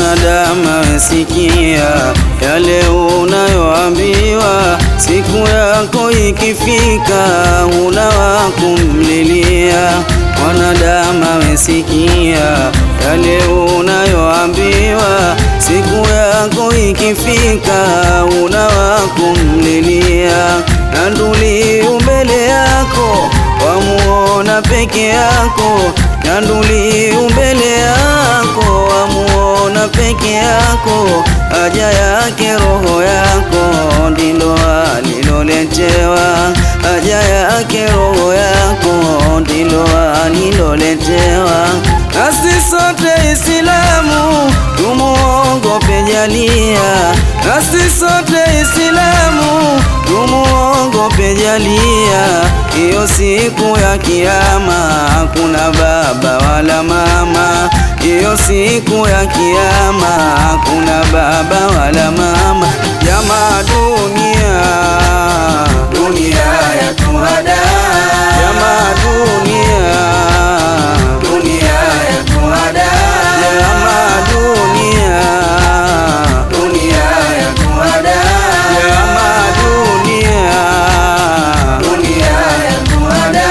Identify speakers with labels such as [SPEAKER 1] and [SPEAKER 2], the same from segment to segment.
[SPEAKER 1] Mwanadamu wesikia yale unayoambiwa, siku yako ikifika huna wa kumlilia. Mwanadamu wesikia yale unayoambiwa, siku yako ikifika huna wa kumlilia. Na nduli umbele yako wamuona peke yako, na nduli umbele yako wamuona peke yako, haja yake roho yako ndilo aliloletewa, haja yake roho yako ndilo aliloletewa. Nasi sote Islamu tumuogope Jalia, nasi sote Islamu tumuogope Jalia. Hiyo siku ya Kiyama hakuna baba wala mama, hiyo siku ya Kiyama hakuna baba wala mama. Jamaa dunia, dunia ya tuhada, jamaa dunia, dunia ya tuhada, jamaa dunia, dunia ya tuhada, jamaa dunia, dunia ya tuhada.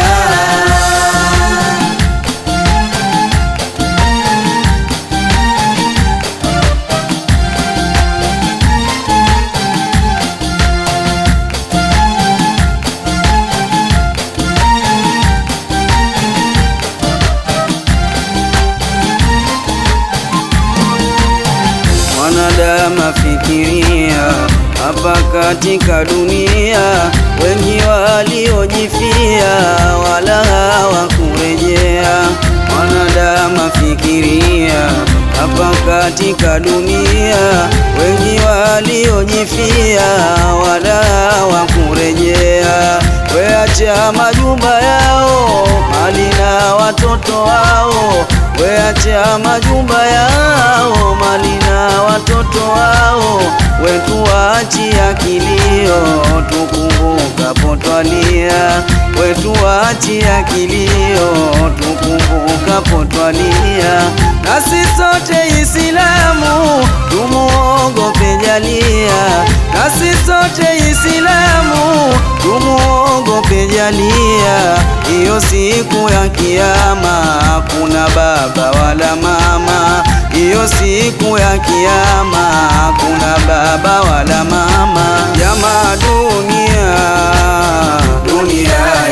[SPEAKER 1] Mwanadamu afikiria hapa katika dunia, wengi waliojifia wala hawakurejea. Mwanadamu afikiria hapa katika dunia, wengi waliojifia wala hawakurejea. Weacha majumba yao, mali na watoto wao, weacha majumba yao, mali na watoto wao, wetuachia kilio, tukumbukapo twalia, wetuachia kilio, tukumbukapo twalia. Nasi sote Islamu tumuogope Jalia, nasi sote Islamu tumuogope Jalia. Hiyo siku ya Kiyama hakuna baba wala mama, hiyo siku ya Kiyama hakuna baba wala mama. Jamaa dunia, dunia